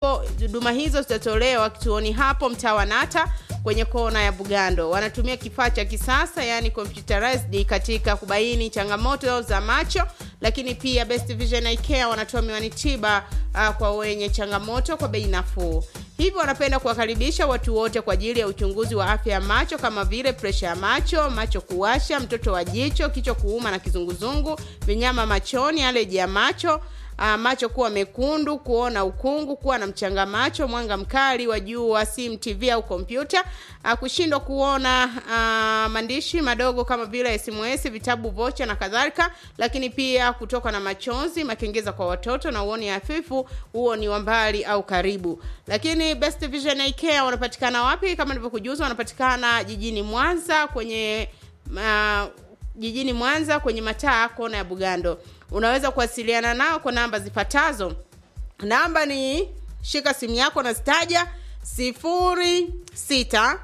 ambapo huduma hizo zitatolewa kituoni hapo mtaa wa Nata kwenye kona ya Bugando. Wanatumia kifaa cha kisasa yani computerized katika kubaini changamoto za macho, lakini pia Best Vision Eye Care wanatoa miwani tiba uh, kwa wenye changamoto kwa bei nafuu. Hivyo wanapenda kuwakaribisha watu wote kwa ajili ya uchunguzi wa afya ya macho kama vile presha ya macho, macho kuwasha, mtoto wa jicho, kichwa kuuma na kizunguzungu, vinyama machoni, aleji ya macho Uh, macho kuwa mekundu, kuona ukungu, kuwa na mchanga macho, mwanga mkali wa jua, simu, TV au kompyuta, uh, kushindwa kuona uh, maandishi madogo kama vile SMS, vitabu, vocha na kadhalika, lakini pia kutoka na machozi, makengeza kwa watoto na uoni hafifu, huo ni wa mbali au karibu. Lakini Best Vision Eye Care wanapatikana wapi? Kama nilivyokujuza, wanapatikana jijini Mwanza kwenye uh, jijini Mwanza kwenye mataa kona ya Bugando. Unaweza kuwasiliana nao kwa namba zifuatazo. Namba ni shika simu yako na zitaja sifuri sita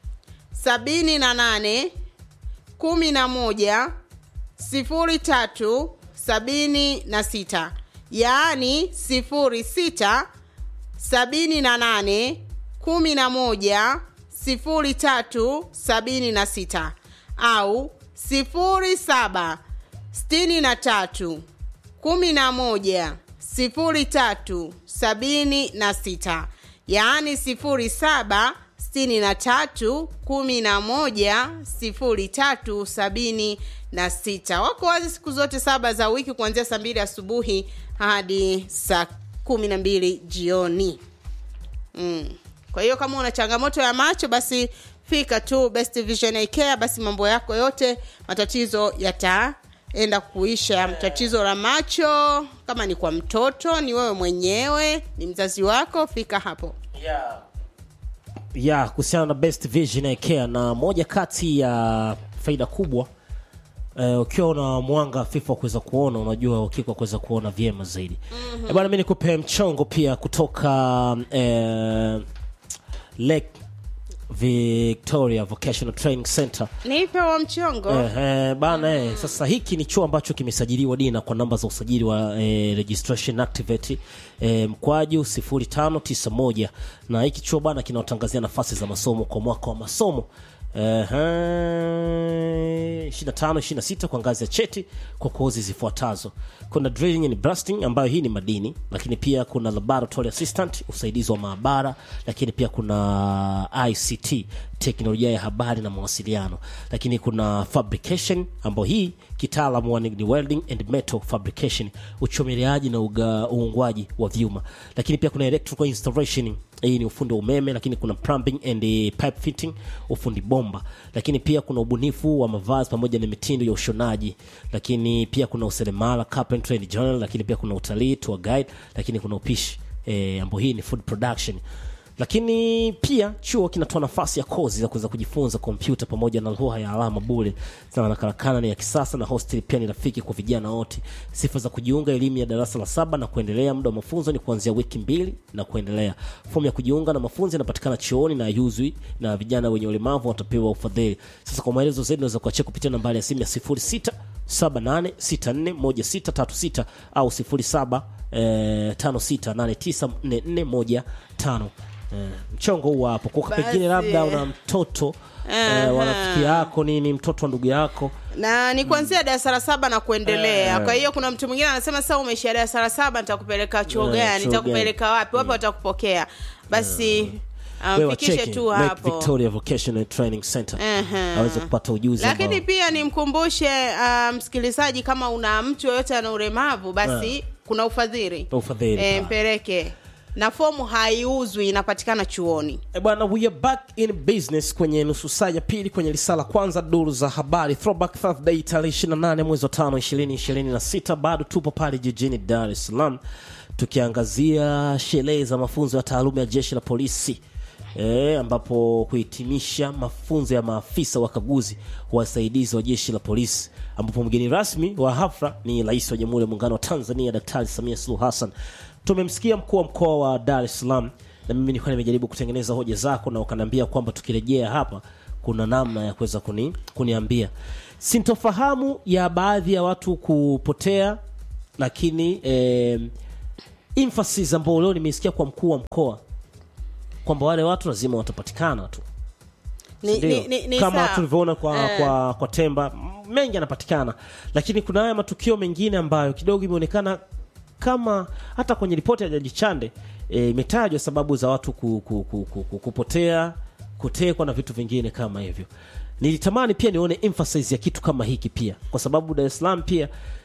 sabini na nane kumi na moja sifuri tatu sabini na sita yaani sifuri sita sabini na nane kumi na moja sifuri tatu sabini na sita au sifuri saba sitini na tatu kumi na moja sifuri tatu sabini na sita yaani sifuri saba sitini na tatu kumi na moja sifuri tatu sabini na sita wako wazi siku zote saba za wiki kuanzia saa mbili asubuhi hadi saa kumi na mbili jioni mm. kwa hiyo kama una changamoto ya macho basi fika tu best vision Eye care basi mambo yako yote matatizo yataenda kuisha tatizo la macho kama ni kwa mtoto ni wewe mwenyewe ni mzazi wako fika hapo yeah. ya kuhusiana na best vision Eye care na moja kati ya faida kubwa eh, ukiwa una mwanga hafifu wa kuweza kuona unajua ukikwa kuweza kuona vyema zaidi mm-hmm. bwana mi nikupe mchongo pia kutoka eh, lake victoria vocational training center nipe wa mchongo Eh, eh, bana eh, sasa hiki ni chuo ambacho kimesajiliwa dina kwa namba za usajili wa eh, registration activate eh, mkwaju 0591 na hiki chuo bana kinawatangazia nafasi za masomo kwa mwaka wa masomo eh, 25 26 kwa ngazi ya cheti kwa kozi zifuatazo kuna drilling and blasting ambayo hii ni madini lakini pia kuna laboratory assistant usaidizi wa maabara lakini pia kuna ict teknolojia ya habari na mawasiliano lakini kuna fabrication ambayo hii kitaalamu wa ni ni welding and metal fabrication uchomeleaji na uga- uungwaji wa vyuma lakini pia kuna electrical installation hii ni ufundi wa umeme lakini kuna plumbing and eh, pipe fitting ufundi bomba lakini pia kuna ubunifu wa mavazi pamoja na mitindo ya ushonaji lakini pia kuna useremala carpentry and journal lakini pia kuna utalii tour guide lakini kuna upishi eh, ambao hii ni food production lakini pia chuo kinatoa nafasi ya kozi za kuweza kujifunza kompyuta pamoja na lugha ya alama bure sana na karakana ni ya kisasa na hostel pia ni rafiki kwa vijana wote sifa za kujiunga elimu ya darasa la saba na kuendelea muda wa mafunzo ni kuanzia wiki mbili na kuendelea fomu ya kujiunga na mafunzo inapatikana chuoni na yuzwi na vijana wenye ulemavu watapewa ufadhili sasa kwa maelezo zaidi unaweza kuachia kupitia nambari ya simu ya 06 78641636 au 07 eh, 56894415 eh, mchongo huu hapo kwa Basi. pengine labda una mtoto eh, wa rafiki yako nini mtoto wa ndugu yako na ni kuanzia darasa la saba na kuendelea kwa hiyo kuna mtu mwingine anasema sasa umeishia darasa la saba nitakupeleka chuo Eh, gani chuo nitakupeleka wapi wapi watakupokea basi Wewe mfikishe wacheki, tu Lake hapo Victoria Vocational Training Center Ehe. aweze kupata ujuzi lakini ambao- pia nimkumbushe uh, msikilizaji kama una mtu yoyote ana ulemavu basi kuna ufadhili Ufadhili, e, pa. mpeleke na fomu haiuzwi inapatikana chuoni Eh, bwana we are back in business kwenye nusu saa ya pili kwenye lisala kwanza duru za habari throwback thursday tarehe 28 mwezi wa 5 2026 bado tupo pale jijini dar es salaam tukiangazia sherehe za mafunzo ya taaluma ya jeshi la polisi E, ambapo kuhitimisha mafunzo ya maafisa wakaguzi wasaidizi wa jeshi la polisi ambapo mgeni rasmi wa hafla ni rais wa jamhuri ya muungano wa tanzania daktari samia suluhu hassan tumemsikia mkuu wa mkoa wa dar es salaam na mimi nilikuwa nimejaribu kutengeneza hoja zako na ukaniambia kwamba tukirejea hapa kuna namna ya kuweza kuni, kuniambia sintofahamu ya baadhi ya watu kupotea lakini eh, emphasis ambayo leo nimeisikia kwa mkuu wa mkoa kwamba wale watu lazima watapatikana tu ni, Ndio. ni, ni, ni kama sawa. tulivyoona kwa, Eh. kwa, kwa temba m- mengi yanapatikana lakini kuna haya matukio mengine ambayo kidogo imeonekana kama hata kwenye ripoti ya jaji chande eh, imetajwa sababu za watu ku, ku, ku, ku, ku, kupotea kutekwa na vitu vingine kama hivyo nilitamani pia nione emphasis ya kitu kama hiki pia kwa sababu dar es salaam pia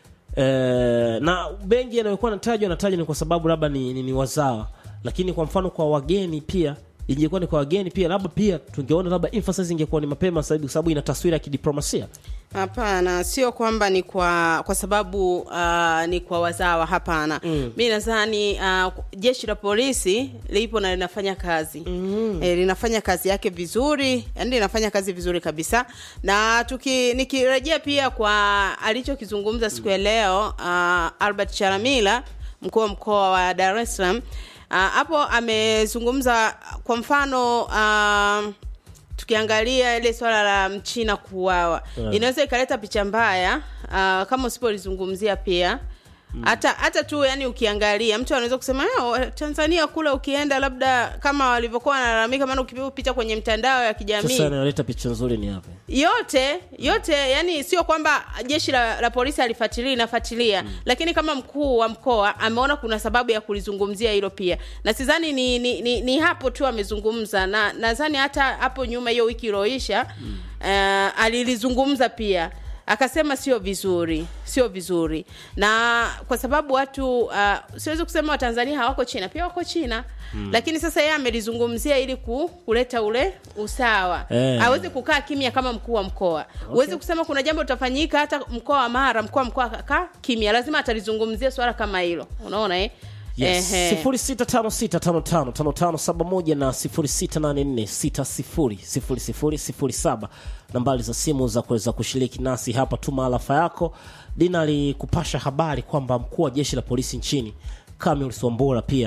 eh, na bengi yanayokuwa natajwa natajwa ni kwa sababu labda ni, ni, ni wazawa lakini kwa mfano kwa wageni pia ingekuwa ni kwa wageni pia labda pia tungeona labda emphasis ingekuwa ni mapema zaidi kwa sababu ina taswira ya kidiplomasia hapana sio kwamba ni kwa kwa sababu uh, ni kwa wazawa hapana mm. mi nadhani uh, jeshi la polisi lipo na linafanya kazi mm. e, linafanya kazi yake vizuri yani linafanya kazi vizuri kabisa na tuki nikirejea pia kwa alichokizungumza siku ya leo uh, albert charamila mkuu wa mkoa wa dar es salaam Ah, hapo amezungumza kwa mfano uh, tukiangalia ile swala la mchina kuuawa Yeah. inaweza ikaleta picha mbaya uh, kama usipolizungumzia pia hata hata tu yani ukiangalia mtu anaweza kusema "Eh, tanzania kule ukienda labda kama walivyokuwa wanalalamika maana ukipigwa picha kwenye mtandao ya kijamii sasa inaleta picha nzuri ni hapa yote yote yani sio kwamba jeshi la, la polisi alifuatilia inafuatilia mm. lakini kama mkuu wa mkoa ameona kuna sababu ya kulizungumzia hilo pia na sidhani ni, ni, ni, ni hapo tu amezungumza na nadhani hata hapo nyuma hiyo wiki ilioisha mm. uh, alilizungumza pia akasema sio vizuri sio vizuri na kwa sababu watu uh, siwezi kusema watanzania hawako china pia wako china mm. lakini sasa yeye amelizungumzia ili ku, kuleta ule usawa Eh. awezi kukaa kimya kama mkuu wa mkoa huwezi kusema kuna jambo litafanyika hata mkoa wa mara mkuu wa mkoa akakaa kimya lazima atalizungumzia swala kama hilo unaona eh? Yes. Ehe. sifuri sita tano sita tano tano tano tano saba moja na sifuri sita nane nne sita sifuri sifuri sifuri sifuri saba nambari za simu za kuweza kushiriki nasi hapa tuma alafa yako dina alikupasha habari kwamba mkuu wa jeshi la polisi nchini kamil swambora pia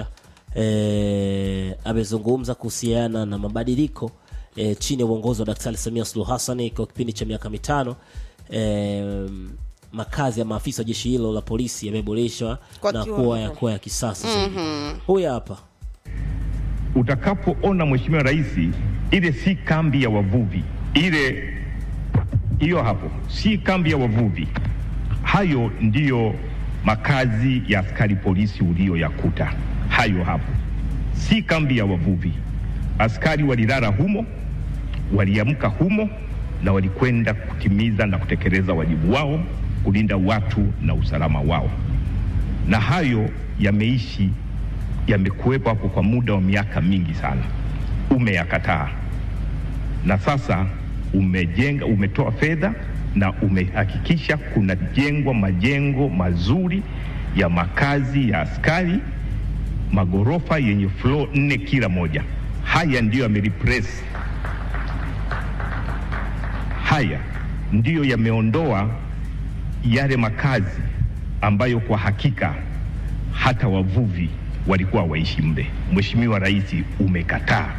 eh, amezungumza kuhusiana na mabadiliko eh, chini ya uongozi wa daktari samia suluhu hassan kwa kipindi cha miaka mitano eh, makazi ya maafisa wa jeshi hilo la polisi yameboreshwa Kwa na kiwango. kuwa ya kuwa ya kisasa mm-hmm. huyu hapa utakapoona mheshimiwa rais ile si kambi ya wavuvi ile hiyo hapo si kambi ya wavuvi hayo ndiyo makazi ya askari polisi uliyoyakuta hayo hapo si kambi ya wavuvi askari walilala humo waliamka humo na walikwenda kutimiza na kutekeleza wajibu wao kulinda watu na usalama wao na hayo yameishi yamekuwepo hapo kwa muda wa miaka mingi sana, umeyakataa na sasa umejenga, umetoa fedha na umehakikisha kunajengwa majengo mazuri ya makazi ya askari, magorofa yenye floor nne kila moja. Haya ndiyo yamereplace, haya ndiyo yameondoa yale makazi ambayo kwa hakika hata wavuvi walikuwa waishi mle. Mheshimiwa Rais, umekataa.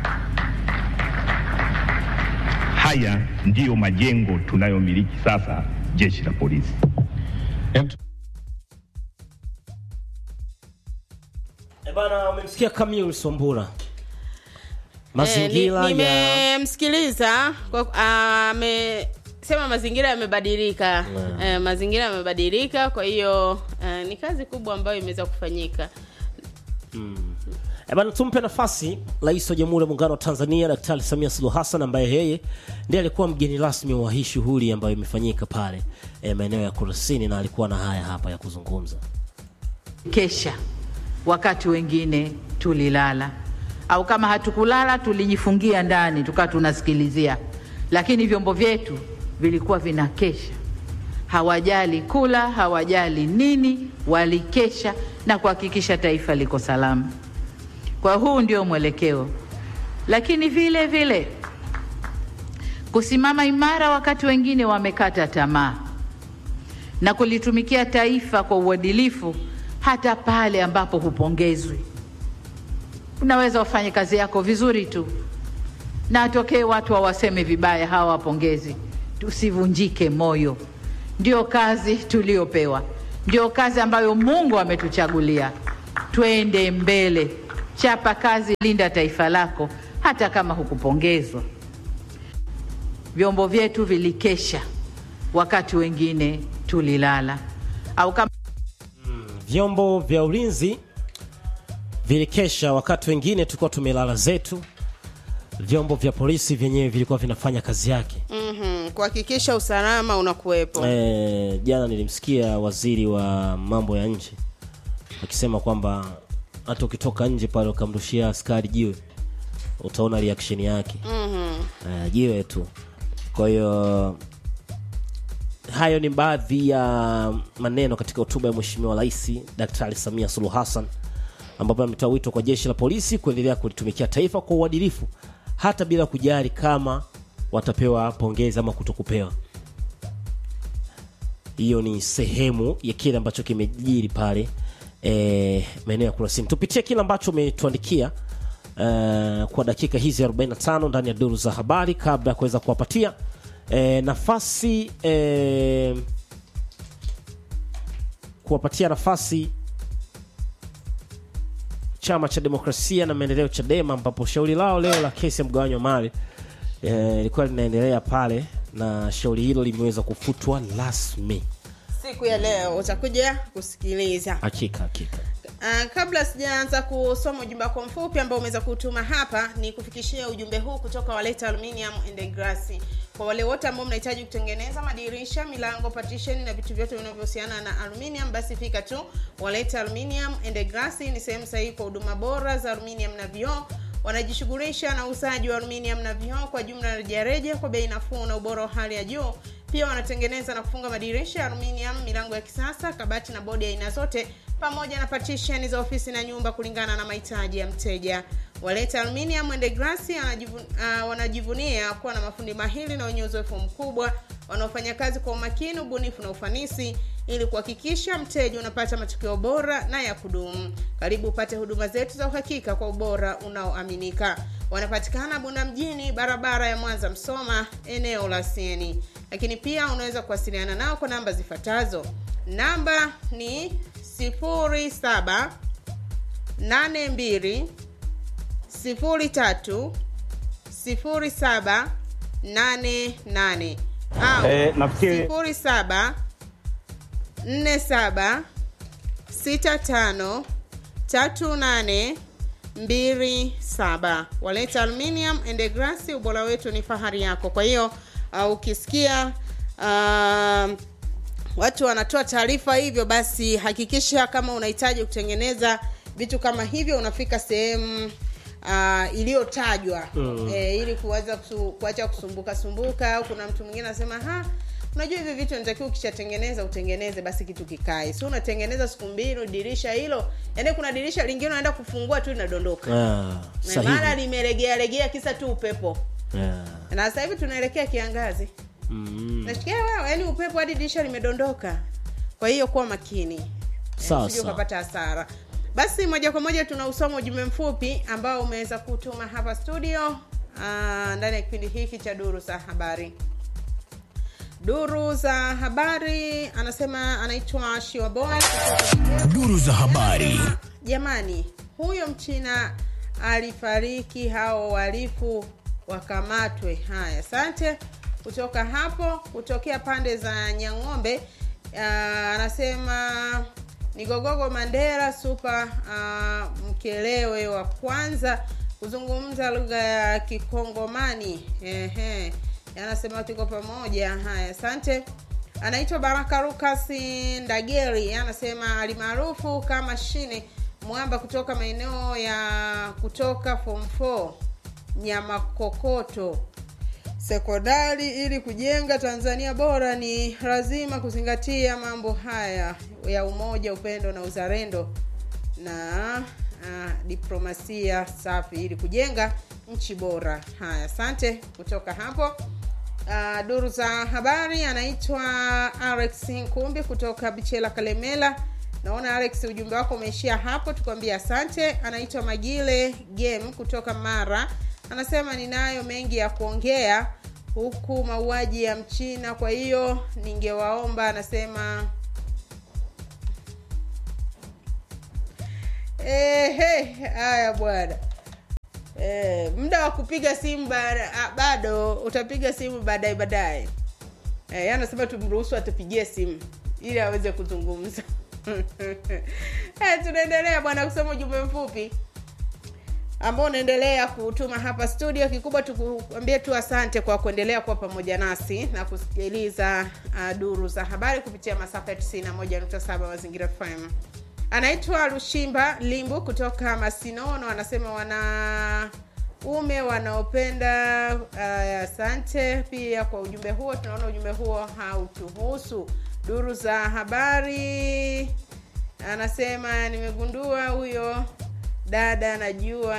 Haya ndiyo majengo tunayomiliki sasa jeshi la polisi. e bana umemsikia kamil swambura Eh, mazingira ni- ya nimemsikiliza kwa- amesema mazingira yamebadilika eh, mazingira yamebadilika kwa hiyo eh, ni kazi kubwa ambayo imeweza kufanyika E bana, tumpe nafasi Rais wa Jamhuri ya Muungano wa Tanzania Daktari Samia Suluhu Hassan ambaye yeye ndiye alikuwa mgeni rasmi wa hii shughuli ambayo imefanyika pale e, maeneo ya Kurasini na alikuwa na haya hapa ya kuzungumza. kesha wakati wengine tulilala au kama hatukulala tulijifungia ndani tukawa tunasikilizia lakini vyombo vyetu vilikuwa vinakesha hawajali kula hawajali nini walikesha na kuhakikisha taifa liko salama kwa huu ndio mwelekeo lakini vile vile kusimama imara wakati wengine wamekata tamaa na kulitumikia taifa kwa uadilifu hata pale ambapo hupongezwi. Unaweza ufanye kazi yako vizuri tu na atokee watu hawaseme vibaya, hawapongezi. Tusivunjike moyo, ndio kazi tuliyopewa, ndio kazi ambayo Mungu ametuchagulia. twende mbele, chapa kazi, linda taifa lako, hata kama hukupongezwa. Vyombo vyetu vilikesha wakati wengine tulilala, au kama vyombo vya ulinzi vilikesha wakati wengine tulikuwa tumelala zetu vyombo vya polisi vyenyewe vilikuwa vinafanya kazi yake Mhm, kuhakikisha usalama unakuwepo e, jana nilimsikia waziri wa mambo ya nje akisema kwamba hata ukitoka nje pale ukamrushia askari jiwe utaona reaction yake Mhm. uh, jiwe tu kwa hiyo hayo ni baadhi ya maneno katika hotuba ya mheshimiwa rais daktari samia suluhu hassan ambapo ametoa wito kwa jeshi la polisi kuendelea kulitumikia taifa kwa uadilifu hata bila kujali kama watapewa pongezi ama kutokupewa hiyo ni sehemu ya kile ambacho kimejiri pale e, maeneo ya kurasini tupitie kile ambacho umetuandikia e, kwa dakika hizi 45 ndani ya duru za habari kabla ya kuweza kuwapatia e, nafasi e, kuwapatia nafasi chama cha demokrasia na maendeleo chadema ambapo shauri lao leo la kesi ya mgawanyo wa mali eh, ilikuwa linaendelea pale na shauri hilo limeweza kufutwa rasmi siku ya leo utakuja kusikiliza hakika hakika Uh, kabla sijaanza kusoma ujumbe wako mfupi ambao umeweza kutuma hapa ni kufikishia ujumbe huu kutoka waleta aluminium and glass kwa wale wote ambao mnahitaji kutengeneza madirisha milango partition na vitu vyote vinavyohusiana na aluminium basi fika tu waleta aluminium and glass ni sehemu sahihi kwa huduma bora za aluminium na vioo wanajishughulisha na uuzaji wa aluminium na vioo kwa jumla na rejareja kwa bei nafuu na ubora wa hali ya juu pia wanatengeneza na kufunga madirisha ya aluminium milango ya kisasa kabati na bodi ya aina zote pamoja na partition za ofisi na nyumba kulingana na mahitaji ya mteja waleta aluminium and glass anajivu, uh, wanajivunia kuwa na mafundi mahili na wenye uzoefu mkubwa wanaofanya kazi kwa umakini ubunifu na ufanisi ili kuhakikisha mteja unapata matokeo bora na ya kudumu karibu upate huduma zetu za uhakika kwa ubora unaoaminika wanapatikana bunda mjini barabara ya mwanza msoma eneo la sieni lakini pia unaweza kuwasiliana nao kwa namba zifuatazo namba ni 07 82 03 07 88 au Eh, nafikiri- 07 47 65 38 27 waleta aluminium and glass ubora wetu ni fahari yako kwa hiyo uh, ukisikia uh, watu wanatoa taarifa hivyo basi hakikisha kama unahitaji kutengeneza vitu kama hivyo unafika sehemu uh, iliyotajwa mm. e, ili kuweza kusu, kuacha kusumbuka sumbuka au kuna mtu mwingine anasema ha unajua hivi vitu natakiwa ukishatengeneza utengeneze basi kitu kikae si unatengeneza siku mbili dirisha hilo yaani kuna dirisha lingine unaenda kufungua tu linadondoka ah, Na mara sahihi limelegea legea kisa tu upepo yeah. na sasa hivi tunaelekea kiangazi mm. nasikia wao yani upepo hadi dirisha limedondoka kwa hiyo kuwa makini Sawa, usije sawa. ukapata hasara basi moja kwa moja tunausoma ujumbe mfupi ambao umeweza kutuma hapa studio ah, ndani ya kipindi hiki cha duru za habari duru za habari anasema anaitwa shiwaboy Duru za habari. jamani huyo mchina alifariki hao wahalifu wakamatwe haya asante kutoka hapo kutokea pande za nyang'ombe uh, anasema ni gogogo mandera supa uh, mkelewe wa kwanza kuzungumza lugha ya kikongomani ehe anasema tuko pamoja haya asante anaitwa baraka lukas ndageri anasema alimaarufu kama shine mwamba kutoka maeneo ya kutoka form 4 nyamakokoto sekondari ili kujenga tanzania bora ni lazima kuzingatia mambo haya ya umoja upendo na uzalendo na uh, diplomasia safi ili kujenga nchi bora haya asante kutoka hapo uh, duru za habari anaitwa alex nkumbi kutoka bichela kalemela naona alex ujumbe wako umeishia hapo tukwambia asante anaitwa magile game kutoka mara anasema ninayo mengi ya kuongea huku mauaji ya mchina kwa hiyo ningewaomba anasema Ehe, haya bwana. Eh, muda wa kupiga simu ba- ah, bado utapiga simu baadaye baadaye. Eh, yeye anasema tumruhusu atupigie simu ili aweze kuzungumza. eh, tunaendelea bwana kusoma ujumbe mfupi ambao unaendelea kutuma hapa studio. Kikubwa tukuambie tu asante kwa kuendelea kuwa pamoja nasi na kusikiliza uh, duru za habari kupitia masafa ya 91.7 Mazingira FM. Anaitwa Lushimba Limbu kutoka Masinono, anasema wana ume wanaopenda uh, asante pia kwa ujumbe huo. Tunaona ujumbe huo hautuhusu. Duru za habari anasema nimegundua huyo dada anajua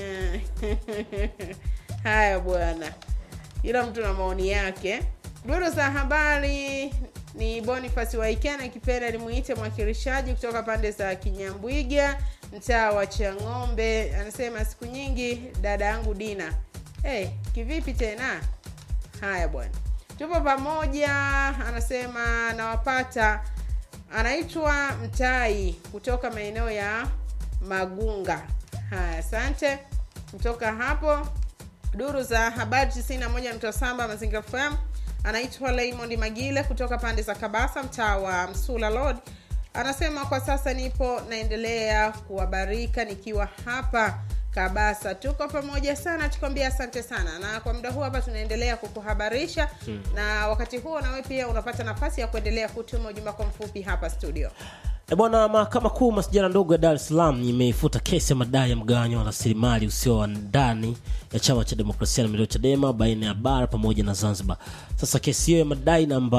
haya bwana kila mtu na maoni yake duru za habari ni bonifasi waikena ikipenda nimuite mwakilishaji kutoka pande za kinyambwiga mtaa wa chang'ombe anasema siku nyingi dada yangu dina hey, kivipi tena haya bwana tupo pamoja anasema nawapata anaitwa mtai kutoka maeneo ya magunga haya asante kutoka hapo duru za habari 91.7 mazingira fm anaitwa Raymond Magile kutoka pande za Kabasa, mtaa wa Msula Road. Anasema kwa sasa nipo naendelea kuwabarika nikiwa hapa Kabasa. Tuko pamoja sana, tukwambia asante sana, na kwa muda huu hapa tunaendelea kukuhabarisha hmm. na wakati huo nawe pia unapata nafasi ya kuendelea kutuma ujumbe kwa mfupi hapa studio. E bwana, mahakama kuu masijara ndogo ya Dar es Salaam imeifuta kesi ya madai ya mgawanyo wa rasilimali usio wa ndani ya chama cha demokrasia na maendeleo Chadema baina ya bara pamoja na Zanzibar. Sasa kesi hiyo ya madai namba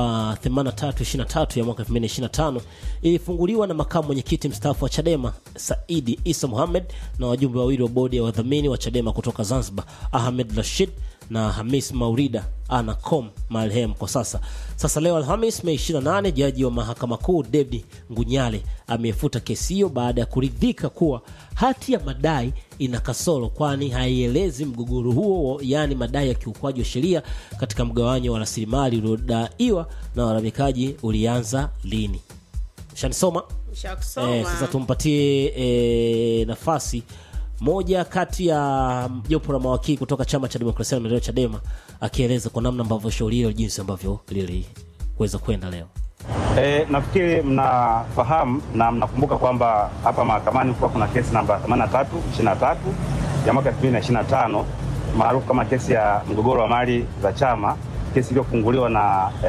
8323 ya mwaka 2025 ilifunguliwa na makamu mwenyekiti mstaafu wa Chadema Saidi Isa Mohamed na wajumbe wawili wa bodi ya wadhamini wa Chadema kutoka Zanzibar Ahmed Rashid na Hamis Maurida Anacom marehemu kwa sasa. Sasa leo Alhamis Mei 28, jaji wa mahakama kuu David Ngunyale amefuta kesi hiyo baada ya kuridhika kuwa hati ya madai ina kasoro, kwani haielezi mgogoro huo, yaani madai ya kiukwaji wa sheria katika mgawanyo wa rasilimali uliodaiwa na walalamikaji ulianza lini. Shanisoma Shakusoma. eh, sasa tumpatie eh, nafasi moja kati ya jopo la mawakili kutoka chama cha demokrasia na maendeleo Chadema akieleza kwa namna ambavyo shauri hilo jinsi ambavyo liliweza kwenda leo. E, nafikiri mnafahamu na mnakumbuka kwamba hapa mahakamani kuwa kuna kesi namba 83 23 ya mwaka 2025 maarufu kama kesi ya mgogoro wa mali za chama, kesi iliyofunguliwa na e,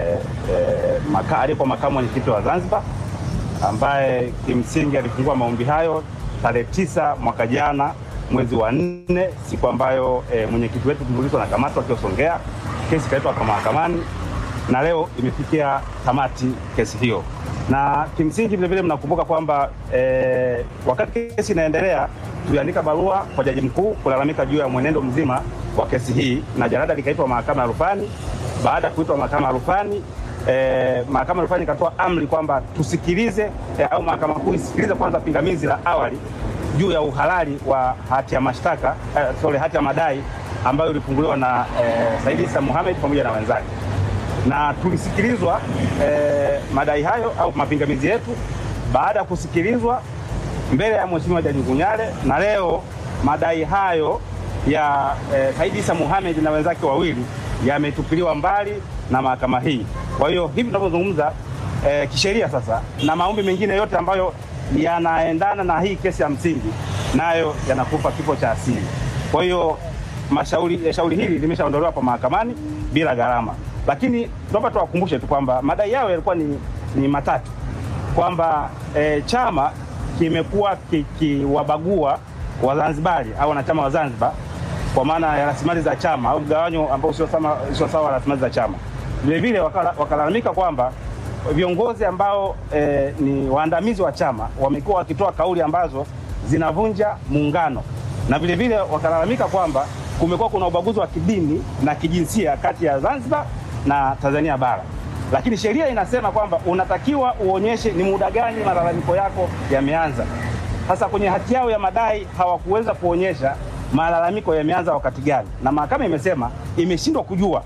e, maka, aliyekuwa makamu mwenyekiti wa Zanzibar ambaye kimsingi alifungua maombi hayo tarehe tisa mwaka jana mwezi wa nne, siku ambayo e, mwenyekiti wetu Tundu Lissu anakamatwa akiwa Songea. Kesi ikaletwa hapa mahakamani na leo imefikia tamati kesi hiyo, na kimsingi vilevile mnakumbuka kwamba e, wakati kesi inaendelea tuliandika barua kwa jaji mkuu kulalamika juu ya mwenendo mzima wa kesi hii, na jarada likaitwa mahakama ya rufani. Baada ya kuitwa mahakama ya rufani eh, mahakama ya rufani ikatoa amri kwamba tusikilize eh, au mahakama kuu isikilize kwanza pingamizi la awali juu ya uhalali wa hati ya mashtaka eh, sorry, hati ya madai ambayo ilifunguliwa na eh, Said Issa Mohamed pamoja na wenzake, na tulisikilizwa eh, madai hayo au mapingamizi yetu. Baada ya kusikilizwa mbele ya Mheshimiwa Jaji Ngunyale, na leo madai hayo ya eh, Said Issa Mohamed na wenzake wawili yametupiliwa mbali na mahakama hii. Kwa hiyo hivi tunavyozungumza eh, kisheria sasa na maombi mengine yote ambayo yanaendana na hii kesi ya msingi nayo yanakufa kifo cha asili. Kwa hiyo mashauri shauri hili limeshaondolewa hapa mahakamani bila gharama, lakini tunaomba tuwakumbushe tu kwamba madai yao yalikuwa ni, ni matatu kwamba eh, chama kimekuwa kikiwabagua Wazanzibari au wanachama wa Zanzibar kwa maana ya rasilimali za chama au mgawanyo ambao sio sawa sio sawa rasilimali za chama. Vilevile wakalalamika kwamba viongozi ambao eh, ni waandamizi wa chama wamekuwa wakitoa kauli ambazo zinavunja muungano, na vilevile wakalalamika kwamba kumekuwa kuna ubaguzi wa kidini na kijinsia kati ya Zanzibar na Tanzania bara, lakini sheria inasema kwamba unatakiwa uonyeshe ni muda gani malalamiko yako yameanza. Sasa kwenye hati yao ya madai hawakuweza kuonyesha malalamiko yameanza wakati gani, na mahakama imesema imeshindwa kujua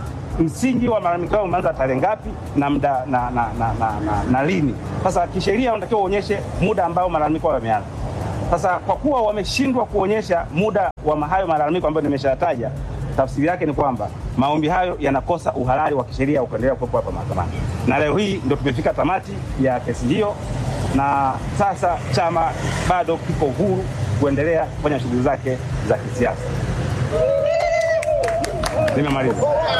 msingi wa malalamiko yao umeanza tarehe ngapi na muda na, na, na, na, na, na lini. Sasa kisheria unatakiwa uonyeshe muda ambao malalamiko yao yameanza. Sasa kwa kuwa wameshindwa kuonyesha muda wa hayo malalamiko ambayo nimeshayataja, tafsiri yake ni kwamba maombi hayo yanakosa uhalali wa kisheria wa kuendelea kuwepo hapa mahakamani, na leo hii ndio tumefika tamati ya kesi hiyo, na sasa chama bado kiko huru kuendelea kufanya shughuli zake za kisiasa. Nimemaliza.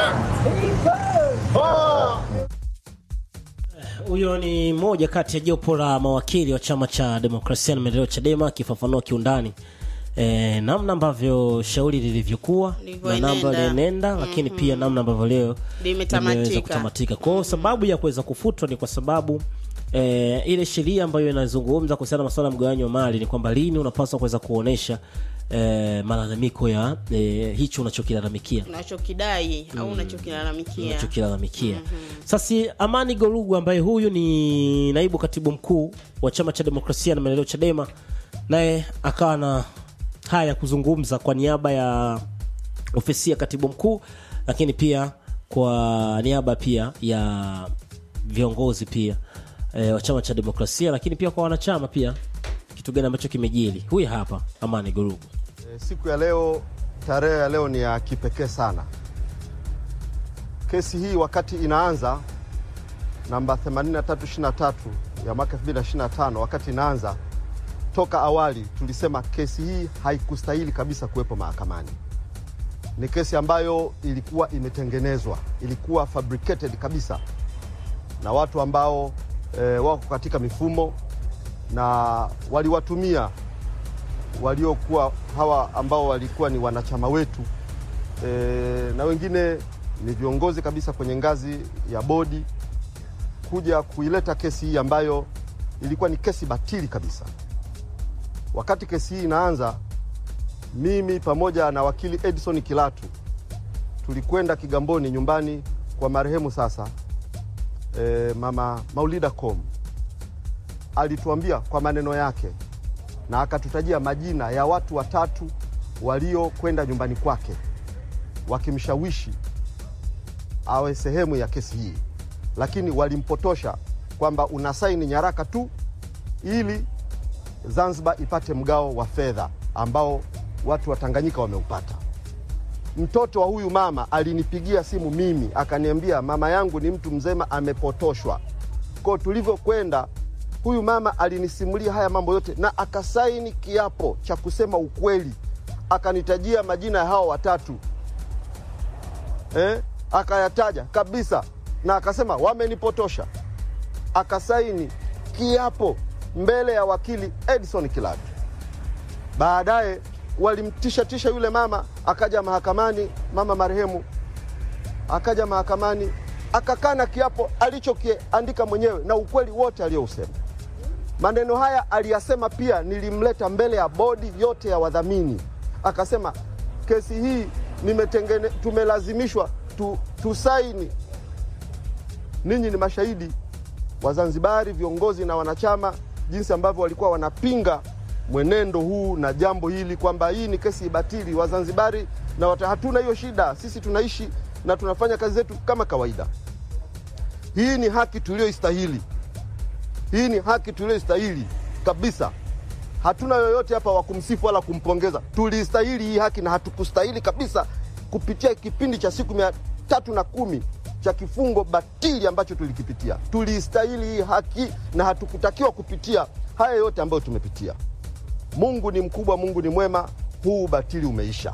Huyo ni mmoja kati ya jopo la mawakili wa chama cha demokrasia na maendeleo Chadema akifafanua kiundani e, namna ambavyo shauri lilivyokuwa na Lilivyoenenda. namna lienenda, lakini pia namna ambavyo leo Limetamatika. limeweza kutamatika. Kwa hiyo sababu ya kuweza kufutwa ni kwa sababu e, ile sheria ambayo inazungumza kuhusiana na masuala ya mgawanyo wa mali ni kwamba lini unapaswa kuweza kuonesha e, malalamiko ya e, hicho unachokilalamikia unachokidai au unachokilalamikia unachokilalamikia. Sasa Amani Gorugu ambaye huyu ni naibu katibu mkuu wa chama cha demokrasia na maendeleo Chadema, naye akawa na haya ya kuzungumza kwa niaba ya ofisi ya katibu mkuu, lakini pia kwa niaba pia ya viongozi pia e, wa chama cha demokrasia, lakini pia kwa wanachama pia, kitu gani ambacho kimejili. Huyu hapa Amani Gorugu. E, Siku ya leo, tarehe ya leo ni ya kipekee sana. Kesi hii wakati inaanza namba 8323 ya mwaka 2025, wakati inaanza, toka awali tulisema kesi hii haikustahili kabisa kuwepo mahakamani. Ni kesi ambayo ilikuwa imetengenezwa, ilikuwa fabricated kabisa na watu ambao e, wako katika mifumo na waliwatumia waliokuwa hawa ambao walikuwa ni wanachama wetu e, na wengine ni viongozi kabisa kwenye ngazi ya bodi kuja kuileta kesi hii ambayo ilikuwa ni kesi batili kabisa. Wakati kesi hii inaanza, mimi pamoja na wakili Edison Kilatu tulikwenda Kigamboni nyumbani kwa marehemu sasa e, mama Maulida Kom alituambia kwa maneno yake na akatutajia majina ya watu watatu waliokwenda nyumbani kwake wakimshawishi awe sehemu ya kesi hii, lakini walimpotosha kwamba unasaini nyaraka tu ili Zanzibar ipate mgao wa fedha ambao watu wa Tanganyika wameupata. Mtoto wa huyu mama alinipigia simu mimi akaniambia, mama yangu ni mtu mzema, amepotoshwa. Kwa tulivyokwenda, huyu mama alinisimulia haya mambo yote na akasaini kiapo cha kusema ukweli, akanitajia majina ya hao watatu eh, akayataja kabisa na akasema wamenipotosha, akasaini kiapo mbele ya wakili Edison Kilatu. Baadaye walimtishatisha yule mama, akaja mahakamani, mama marehemu akaja mahakamani akakana kiapo alichokiandika mwenyewe na ukweli wote aliyousema. Maneno haya aliyasema pia, nilimleta mbele ya bodi yote ya wadhamini, akasema kesi hii nimetengene, tumelazimishwa tu, tusaini. Ninyi ni mashahidi Wazanzibari, viongozi na wanachama, jinsi ambavyo walikuwa wanapinga mwenendo huu na jambo hili kwamba hii ni kesi batili. Wazanzibari na wata, hatuna hiyo shida, sisi tunaishi na tunafanya kazi zetu kama kawaida. Hii ni haki tuliyoistahili, hii ni haki tuliyoistahili kabisa. Hatuna yoyote hapa wa kumsifu wala kumpongeza. Tuliistahili hii haki na hatukustahili kabisa kupitia kipindi cha siku mia tatu na kumi cha kifungo batili ambacho tulikipitia. Tuliistahili hii haki na hatukutakiwa kupitia haya yote ambayo tumepitia. Mungu ni mkubwa, Mungu ni mwema. Huu batili umeisha.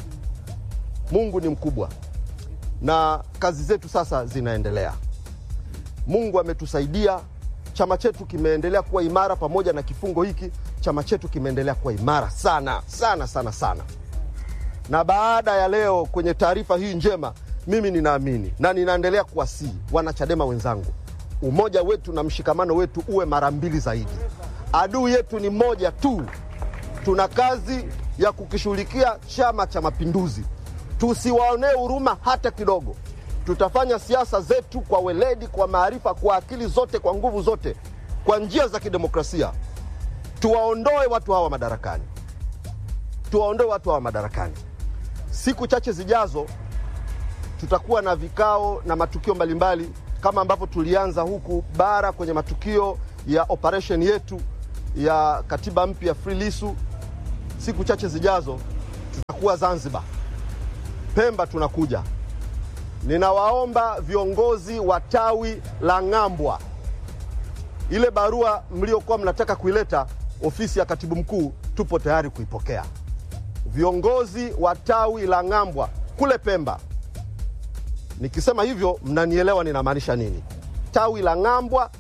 Mungu ni mkubwa na kazi zetu sasa zinaendelea. Mungu ametusaidia, chama chetu kimeendelea kuwa imara. Pamoja na kifungo hiki, chama chetu kimeendelea kuwa imara sana sana sana sana. Na baada ya leo kwenye taarifa hii njema, mimi ninaamini na ninaendelea kuwasihi wanachadema wenzangu, umoja wetu na mshikamano wetu uwe mara mbili zaidi. Adui yetu ni mmoja tu. Tuna kazi ya kukishughulikia Chama cha Mapinduzi. Tusiwaonee huruma hata kidogo. Tutafanya siasa zetu kwa weledi, kwa maarifa, kwa akili zote, kwa nguvu zote, kwa njia za kidemokrasia. Tuwaondoe watu hawa madarakani, tuwaondoe watu hawa madarakani. Siku chache zijazo tutakuwa na vikao na matukio mbalimbali kama ambavyo tulianza huku bara kwenye matukio ya operation yetu ya katiba mpya Free Lissu. Siku chache zijazo tutakuwa Zanzibar, Pemba tunakuja. Ninawaomba viongozi wa tawi la Ng'ambwa, ile barua mliokuwa mnataka kuileta ofisi ya katibu mkuu, tupo tayari kuipokea. Viongozi wa tawi la Ng'ambwa kule Pemba, nikisema hivyo mnanielewa ninamaanisha nini. Tawi la Ng'ambwa